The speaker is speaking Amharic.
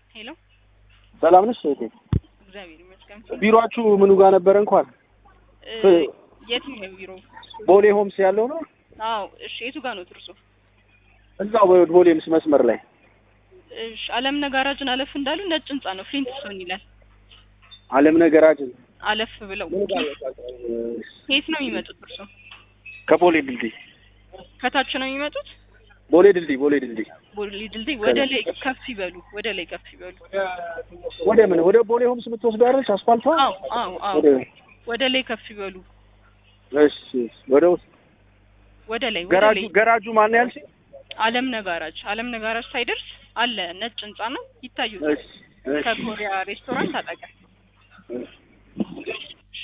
ሄሎ ሰላም ነሽ እህቴ? እግዚአብሔር ይመስገን። ቢሮአችሁ ምኑ ጋር ነበረ እንኳን? እ የትኛው ቢሮ? ቦሌ ሆምስ ያለው ነው? አዎ እሺ። የቱ ጋር ነው ትርሶ? እዛው ቦሌ ምስ መስመር ላይ እሺ። አለም ነጋራጅን አለፍ እንዳሉ ነጭ ህንጻ ነው። ፍሊንት ስቶን ይላል። አለም ነገራችን አለፍ ብለው ከየት ነው የሚመጡት እርሶ? ከቦሌ ድልድይ ከታች ነው የሚመጡት? ቦሌ ድልድይ ቦሌ ድልድይ ቦሌ ድልድይ ወደ ላይ ከፍ ይበሉ፣ ወደ ላይ ከፍ ይበሉ። ወደ ምን ወደ ቦሌ ሆምስ የምትወስደው አይደለች አስፋልቷ? አዎ አዎ አዎ። ወደ ወደ ላይ ከፍ ይበሉ። እሺ ወደ ውስጥ ወደ ላይ ወደ ገራጁ ላይ ገራጁ ማን ያልሽ? አለም ነጋራጅ አለም ነጋራጅ ሳይደርስ አለ ነጭ ህንጻ ነው ይታዩት። እሺ እሺ ከኮሪያ ሬስቶራንት አጠገብ እሺ